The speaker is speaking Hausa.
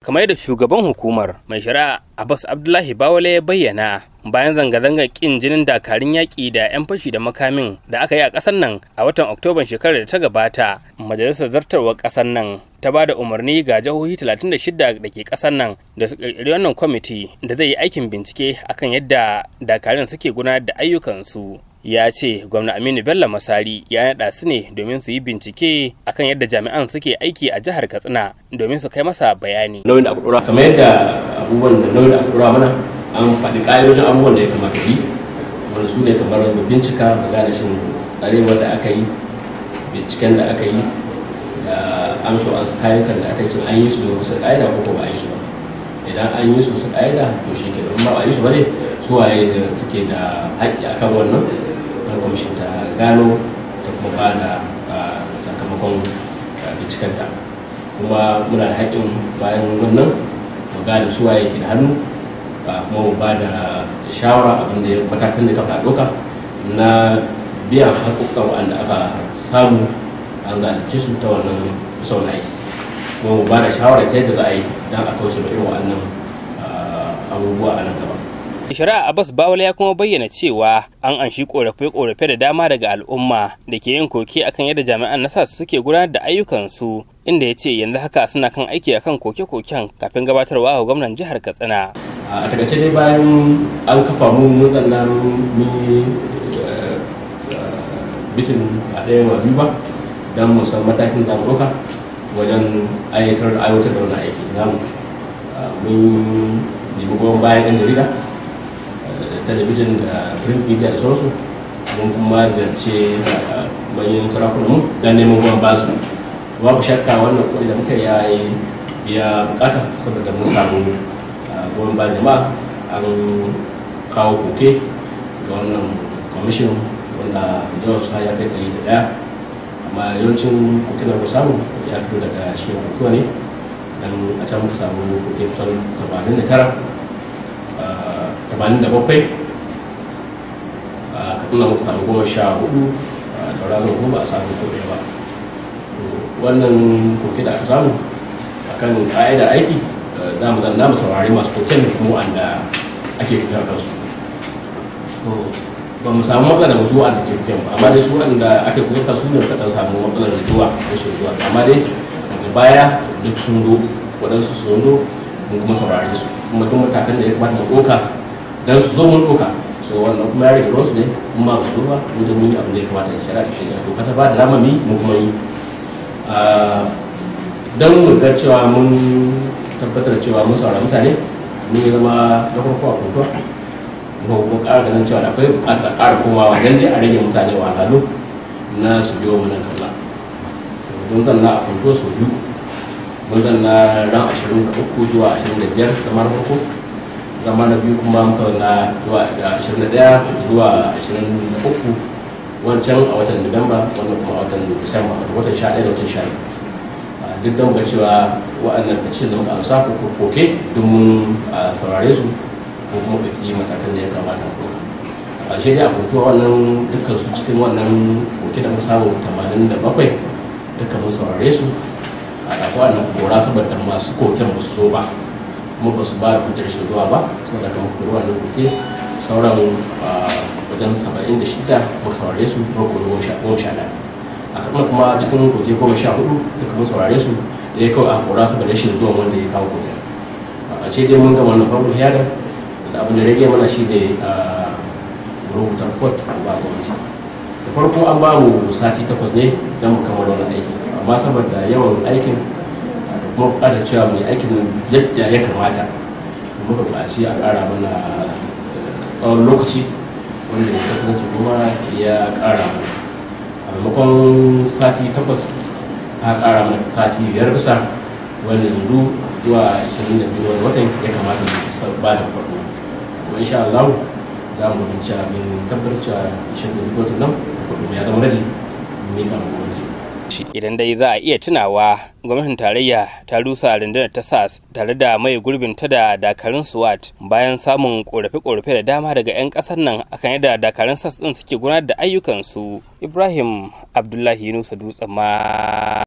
kamar yadda shugaban hukumar mai shari'a abbas abdullahi bawale ya bayyana bayan zanga-zangar kin jinin dakarun yaƙi da 'yan fashi da makamin da aka yi a ƙasar nan a watan oktoban shekarar da ta gabata majalisar zartarwar ƙasar nan ta ba da umarni ga jihohi 36 da ke ƙasar nan da su ƙirƙiri wannan kwamiti da zai yi aikin bincike akan yadda dakarun suke gudanar da ayyukansu ya ce gwamna aminu bello masari ya naɗa su ne domin su yi bincike akan yadda jami'an suke aiki a jihar katsina domin su kai masa bayani nauyin da aka dora kamar yadda abubuwan da nauyin da aka dora mana an faɗi ƙa'idojin abubuwan da ya kamata bi wanda su ne kamar mu bincika mu gane shin tsarewar da aka yi binciken da aka yi da amsho an kayan da aka yi shin an yi su da wasu ƙa'ida ko ba a yi su ba idan an yi su su ƙa'ida to shi ke ba a yi su ba ne su waye suke da haƙƙi akan wannan don kwamishin ta gano da kuma ba da sakamakon bincikenta kuma muna da haƙƙin bayan wannan mu gane su waye ke da hannu kuma mu ba da shawara abin da matakan da kafa ɗauka na biyan haƙƙoƙan wanda aka samu an zalunce su ta wannan sau na aiki kuma mu ba da shawara ta yadda za a yi don a kauce ma irin wa'annan abubuwa a nan gaba shari'a abbas bawala ya kuma bayyana cewa an anshi korafe-korafe da dama daga al'umma da ke yin koke akan yadda jami'an nasa suke gudanar da ayyukansu inda ya ce yanzu haka suna kan aiki akan koke-koken kafin gabatarwa ga gwamnan jihar katsina a takaice dai bayan an kafa mu mun zanna mun yi bitin a ɗaya wa biyu ba don mu san matakin da ɗauka wajen aiwatar da wani aiki namu mun nemi goyon bayan 'yan jarida talabijin da print media da sauransu mun kuma ziyarce manyan sarakunanmu don neman ruwan basu babu shakka wannan kuɗi da muka ya yi biya bukata saboda mun samu goyon bayan jama'a an kawo koke ga wannan kwamishin wanda yawan su ya kai ɗari da ɗaya amma yawancin koke da samu ya fito daga shi hukuwa ne dan a can muka samu koke kusan 89 tamanin da bakwai a katsina muka samu goma sha hudu da ranar goma a samu ko ba wannan koke da aka samu a kan ƙa'idar aiki za mu zanna mu saurari masu koken da kuma wanda ake kuka kansu ba mu samu matsala da wasu wanda ke kuken ba amma dai su wanda ake kuken kansu ne kaɗan samu matsalar zuwa rashin zuwa amma dai daga baya duk sun zo waɗansu sun zo mun kuma saurare su kuma duk matakan da ya kamata mu ɗauka dan su zo mun ɗauka so wannan kuma ya rage ruwansu ne kuma ba su zo ba mu da mun yi abin da ya kamata shari'a ta shiga to ta ba da rama mi mu kuma yi dan mu ga cewa mun tabbatar cewa mun saurara mutane mun yi zama na farko a kuntuwa kuma kuma ƙara ganin cewa da akwai buƙatar a ƙara komawa dan dai a rage mutane wahalhalu na su biyo mana kalla mun zanna a kuntuwa sau biyu mun zanna ran ashirin da uku zuwa ashirin da biyar kamar farko zama na biyu kuma muka na zuwa 21 zuwa 23 wancan a watan nuwamba wannan kuma a watan disamba a watan 11 da watan 12 duk da muka cewa wa'annan bacci da muka amsa ko koke duk mun saurare su ko kuma ɗauki matakan da ya kamata a ɗauka a ƙarshe dai a kuntuwa wannan dukkan su cikin wannan koke da mu samu 87 dukkan mun saurare su a ɗafi wannan kora saboda masu koken ba su zo ba kuma ba su ba da hujjar shi zuwa ba saboda kan ruwa na kuke sauran wajen saba'in da shida mun saurare su kuma kuma goma sha ɗaya a kamar kuma cikin koke goma sha hudu duka mun saurare su da ya kawai a kora saboda rashin zuwan wanda ya kawo koke a ƙarshe dai mun ga wannan farko hiyarin da abin da rage mana shi ne rubuta report ba gwamnati da farko an ba mu sati takwas ne don mu kammala wani aiki amma saboda yawan aikin kuma bukatar cewa mai aikin yadda ya kamata muka buƙaci a ƙara mana tsawon lokaci wanda ya kasance kuma ya ƙara mana a maimakon sati takwas a ƙara mana sati biyar bisa wanda yanzu zuwa 22 wani watan ya kamata mu ba da farko kuma insha Allah za mu binci min tabbatar cewa 22 watan nan ya zama radi mika mu gwamnati shi idan dai za a iya tunawa gwamnatin tarayya ta rusa rundunar ta sas tare da mai gurbin ta da dakarun swat bayan samun korafe-korafe da dama daga 'yan kasar nan akan yadda dakarun sas din suke gudanar da ayyukansu ibrahim abdullahi yunusa dutsen ma